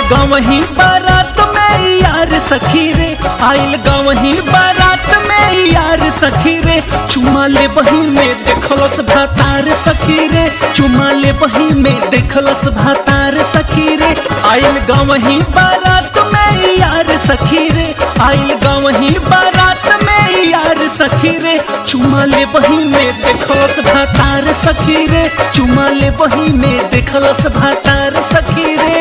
गवही बारात में यार सखी रे आइल गवही बारात में यार सखी रे चुमा ले बही में देखलस भातार सखी रे चुमा ले बही में देखलस भातार सखी रे आइल गवही बारात में यार सखी रे आइल गवही बारात में यार सखी रे चुमा ले बही में देखलस भातार सखी रे चुमा ले बही में देखलस भातार सखी रे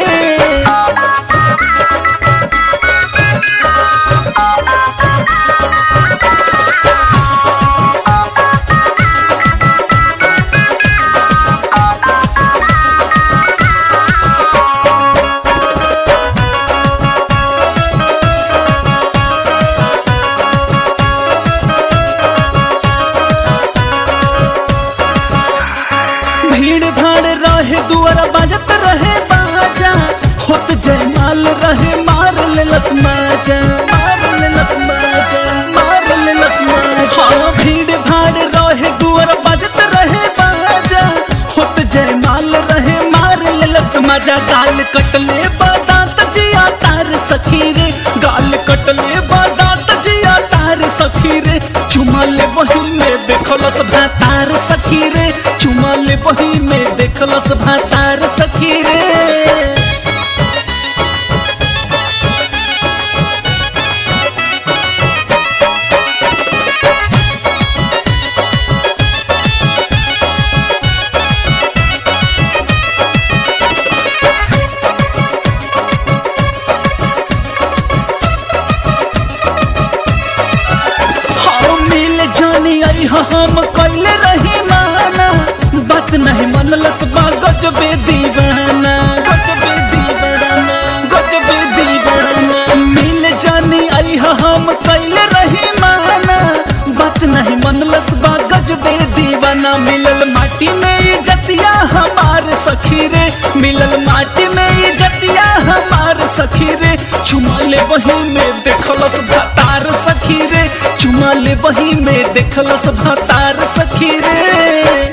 भीड़ भाड़ रहे दुआरा बाजत रहे बाजा होत जयमाल रहे मार लेलस माजा मार लेलस माजा मार लेलस माजा हाँ, भीड़ भाड़ रहे दुआरा बाजत रहे बाजा होत जयमाल रहे मार लेलस माजा गाल कटले बादात जिया तार सखी रे गाल कटले बादात जिया तार सखी रे चुमा ले वही में देखलस भातार सखी रे चुमा ले वही में देखलस भातार सखी रे हाँ मिल जानी आई हम कैले रही माना बात नहीं मनलस बा गजबे दीवाना गजबे दीवाना गजबे दीवाना मिल जानी आई हम कैले रही माना बात नहीं मनलस बा गजबे दीवाना मिलल माटी में ये जतिया हमार सखी रे मिलल माटी में ये जतिया हमार सखी रे चुमा ले वही में देखलस भातार सखी रे चुमा ले वही में देखलस भातार सखी रे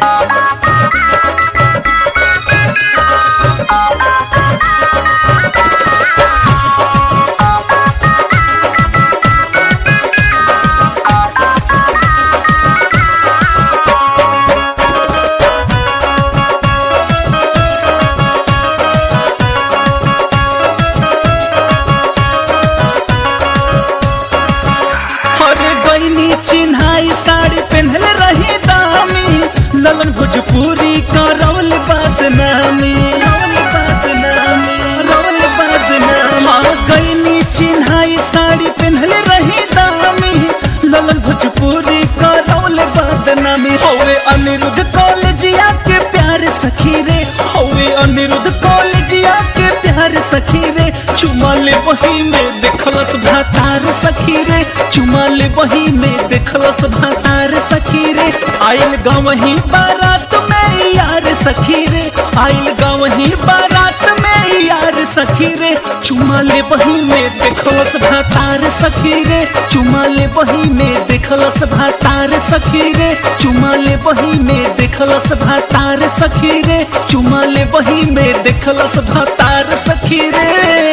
हरे गईनी चिन्हाई साड़ी पहनले रही दामी ललन भोजपुरी का रवल बदनामी रवल बदनामी रवल बदनामी हाँ गईनी चिन्हाई साड़ी पहनले रही दामी ललन भोजपुरी का रवल बदनामी होवे अनिरुद्ध कॉलेजिया के प्यार सखी रे होवे अनिरुद्ध कॉलेजिया के प्यार सखी रे चुमा ले वही में देखलस भातार सखी रे चुमा ले वही में देखलस भातार सखी रे आइल गवही बारात में यार सखी रे आइल गवही बारात में यार सखी रे चुमा ले वही में देखलस भातार सखी रे चुमा ले वही में देखलस भातार सखी रे चुमा ले वही में देखलस भातार सखी रे चुमा ले वही में देखलस भातार सखी रे